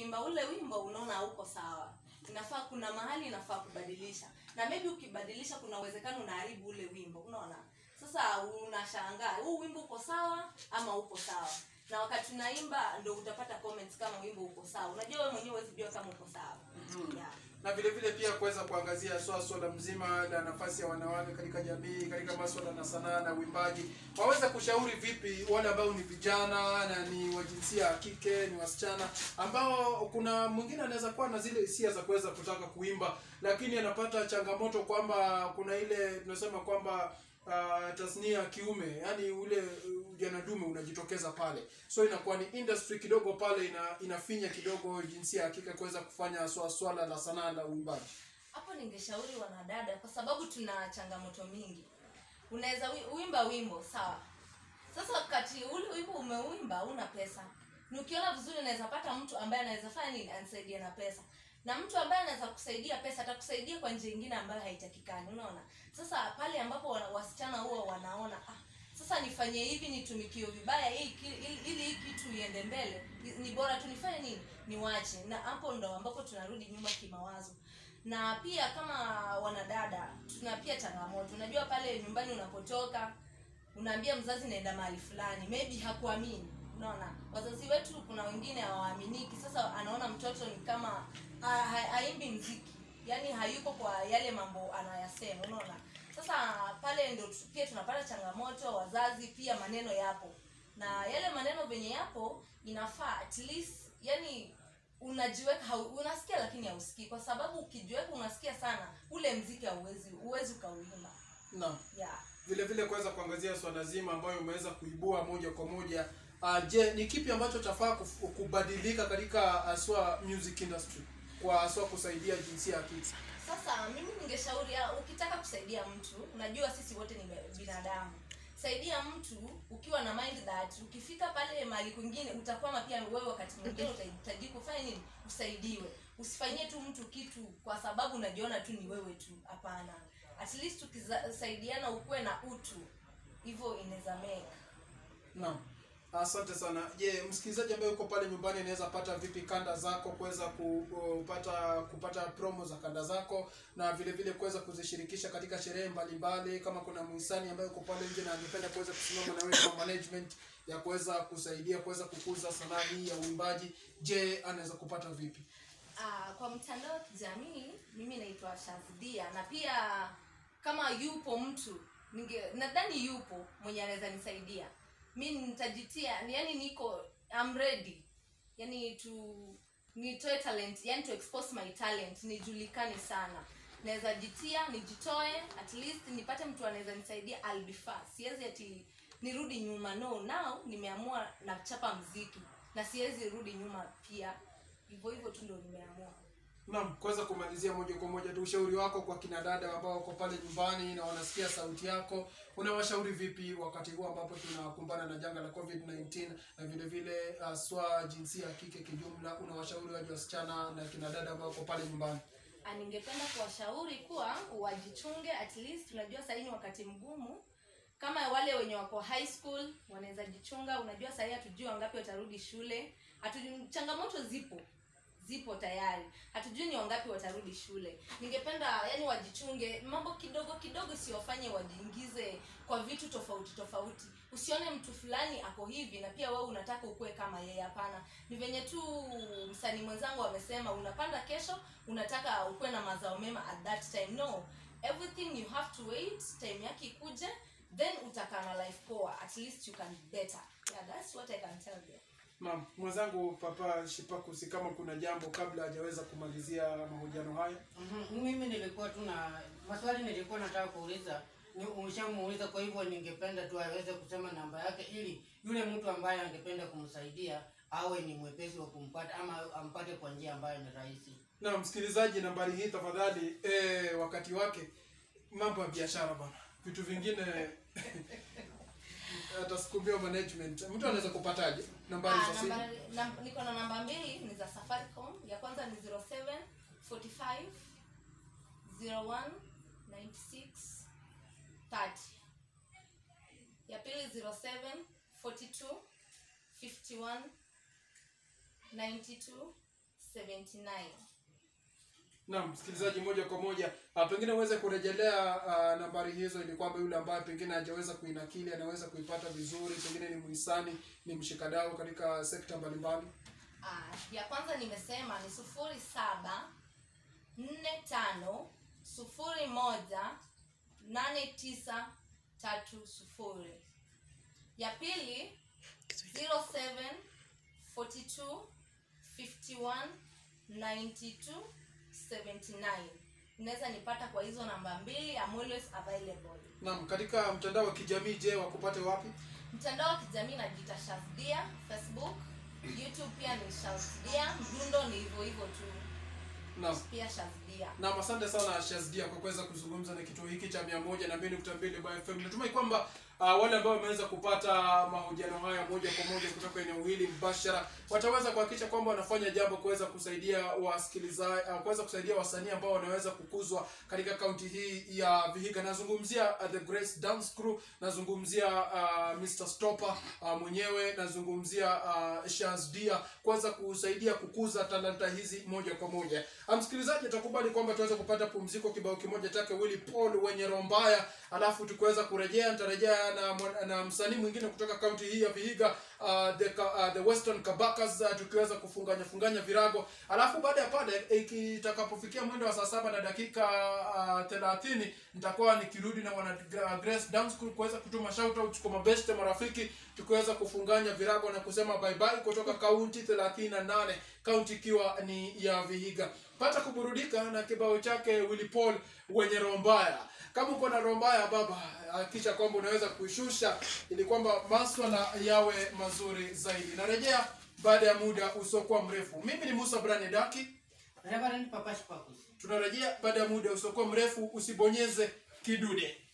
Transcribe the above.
ukiimba ule wimbo unaona hauko sawa inafaa kuna mahali inafaa kubadilisha na maybe ukibadilisha kuna uwezekano unaharibu ule wimbo unaona sasa unashangaa huu wimbo uko sawa ama uko sawa na wakati unaimba ndo utapata comments kama wimbo uko sawa unajua wewe mwenyewe huwezi jua kama uko sawa yeah. na vile vile pia kuweza kuangazia swala swala mzima la nafasi ya wanawake katika jamii katika maswala na sanaa na uimbaji waweza kushauri vipi wale ambao ni vijana na ni wa jinsia ya kike ni wasichana ambao kuna mwingine anaweza kuwa na zile hisia za kuweza kutaka kuimba lakini anapata changamoto kwamba kuna ile tunasema kwamba uh, tasnia ya kiume yani ule uh, ujana dume unajitokeza pale so inakuwa ni industry kidogo pale ina, inafinya kidogo jinsia ya kike kuweza kufanya swala, swala la sanaa la uimbaji hapo ningeshauri wanadada kwa sababu tuna changamoto mingi unaweza wi- uimba wimbo sawa sasa wakati ule wimbo umeuimba una pesa ni ukiona vizuri unaweza pata mtu ambaye anaweza fanya nini anisaidie na pesa na mtu ambaye anaweza kusaidia pesa atakusaidia kwa njia ingine ambayo haitakikani unaona sasa pale ambapo wa- wasichana huwa wanaona ah, sasa nifanye hivi nitumikiwe vibaya hii ki- ili ili hii kitu iende mbele ni- ni bora tu nifanye nini niwache na hapo ndo ambapo tunarudi nyuma kimawazo na pia kama wanadada tuna pia changamoto unajua pale nyumbani unapotoka unaambia mzazi naenda mahali fulani maybe hakuamini unaona wazazi wetu kuna wengine hawaaminiki sasa anaona mtoto ni kama ha- ha- haimbi mziki yaani hayuko kwa yale mambo anayasema unaona sasa pale ndo tu- pia tunapata changamoto wazazi pia maneno yapo na yale maneno venye yapo inafaa at least yani unajiweka hau, unasikia lakini hausikii kwa sababu ukijiweka unasikia sana ule mziki hauwezi huwezi ukauimba naam yeah. vile vile kuweza kuangazia swala zima ambayo umeweza kuibua moja kwa moja uh, je ni kipi ambacho chafaa kuf- kubadilika katika aswa music industry kwa aswa kusaidia jinsia ya kike sasa mimi ningeshauri ah, ukitaka kusaidia mtu unajua sisi wote ni be- binadamu saidia mtu ukiwa na mind that ukifika pale mahali kwingine utakwama pia wewe wakati mwingine utahitaji kufanya nini usaidiwe usifanyie tu mtu kitu kwa sababu unajiona tu ni wewe tu hapana at least ukisaidiana ukuwe na utu hivyo inaweza make naam asante sana je msikilizaji ambaye uko pale nyumbani anaweza pata vipi kanda zako kuweza kupata kupata promo za kanda zako na vile vile kuweza kuzishirikisha katika sherehe mbalimbali kama kuna mhisani ambaye uko pale nje na angependa kuweza kusimama na wewe kama management ya kuweza kusaidia kuweza kukuza sanaa hii ya uimbaji je anaweza kupata vipi Ah, kwa mtandao wa kijamii mimi naitwa shazdia na pia kama yupo mtu ninge nadhani yupo mwenye anaweza nisaidia mi nitajitia yani niko I'm ready yani to nitoe talent yani to expose my talent nijulikane sana naweza jitia nijitoe at least nipate mtu anaweza nisaidia I'll be fast siwezi ati nirudi nyuma no now nimeamua nachapa mziki na siwezi rudi nyuma pia hivyo hivyo tu ndo nimeamua naam kuweza kumalizia moja kwa moja tu ushauri wako kwa kina dada ambao wako pale nyumbani na wanasikia sauti yako unawashauri vipi wakati huu ambapo tunakumbana na janga la covid 19 na vile vile uh, swa jinsia ya kike kijumla unawashauri waje wasichana na kina dada ambao wako pale nyumbani Ah, ningependa kuwashauri kuwa wajichunge at least unajua sahii ni wakati mgumu kama wale wenye wako high school wanaweza jichunga unajua sahii hatujui wangapi watarudi shule hatujui changamoto zipo zipo tayari hatujui ni wangapi watarudi shule ningependa yani wajichunge mambo kidogo kidogo siwafanye wajiingize kwa vitu tofauti tofauti usione mtu fulani ako hivi na pia wewe unataka ukuwe kama yeye hapana ni venye tu msanii mwenzangu amesema unapanda kesho unataka ukuwe na mazao mema at that time no everything you have to wait time yake ikuje then utakaa na life poa at least you can be better yeah that's what i can tell you naam mwenzangu papa shipakusi kama kuna jambo kabla hajaweza kumalizia mahojiano haya Mhm, mimi nilikuwa tu na maswali nilikuwa nataka kuuliza ni umeshamuuliza kwa hivyo ningependa tu aweze kusema namba yake ili yule mtu ambaye angependa kumsaidia awe ni mwepesi wa kumpata ama ampate kwa njia ambayo ni rahisi na msikilizaji nambari hii tafadhali eh, wakati wake mambo ya biashara bana vitu vingine atasukumia management mtu anaweza kupataje nambari Ah, za simu nambari- nam- niko na namba mbili ni za safaricom ya kwanza ni 07 45 01 96 30 ya pili 07 42 51 92 79 Naam, msikilizaji, moja kwa moja uh, pengine uweze kurejelea uh, nambari hizo ili kwamba yule ambaye pengine hajaweza kuinakili anaweza kuipata vizuri, pengine ni mhisani, ni mshikadau katika sekta mbalimbali. Ah, ya kwanza nimesema ni sufuri saba nne tano sufuri moja nane tisa tatu sufuri ya pili 07 42 51 92 79 unaweza nipata kwa hizo namba mbili I'm always available Naam, katika mtandao wa kijamii je, wakupate wapi? mtandao wa kijamii najiita shazdia facebook youtube pia ni shazdia mdundo ni hivyo hivyo tu Naam. pia shazdia Naam, asante sana Shazdia kwa kuweza kuzungumza na kituo hiki cha mia moja na mbili nukta mbili Bar FM. Natumai kwamba uh, wale ambao wameweza kupata mahojiano haya moja kwa moja kutoka eneo hili mbashara wataweza kuhakikisha kwamba wanafanya jambo kuweza kusaidia wasikilizaji uh, kuweza kusaidia wasanii ambao wanaweza kukuzwa katika kaunti hii ya Vihiga. Nazungumzia uh, The Grace Dance Crew, nazungumzia uh, Mr Stopper uh, mwenyewe, nazungumzia uh, Shazdia kuweza kusaidia kukuza talanta hizi moja kwa moja. Uh, msikilizaji atakubali kwamba tuweze kupata pumziko kibao kimoja chake Willy Paul wenye roho mbaya, alafu tukiweza kurejea nitarejea na, mwan- na msanii mwingine kutoka kaunti hii ya Vihiga uh, the, Ka- uh, the Western Kabakas uh, tukiweza kufunganya funganya virago, alafu baada ya pale ikitakapofikia mwendo wa saa saba na dakika uh, thelathini nitakuwa nikirudi na wana Gra- Grace Dance Crew kuweza kutuma shoutouts kwa mabeste marafiki, tukiweza kufunganya virago na kusema bye bye kutoka kaunti 38 kaunti ikiwa ni ya Vihiga. Pata kuburudika na kibao chake Willy Paul wenye roho mbaya. Kama uko na roho mbaya baba, hakikisha kwamba unaweza kuishusha ili kwamba maswala yawe mazuri zaidi. Narejea baada ya muda usiokuwa mrefu. Mimi ni Musa Brani Daki, Reverend Papa Shipakus. tunarejea baada ya muda usiokuwa mrefu. Usibonyeze kidude.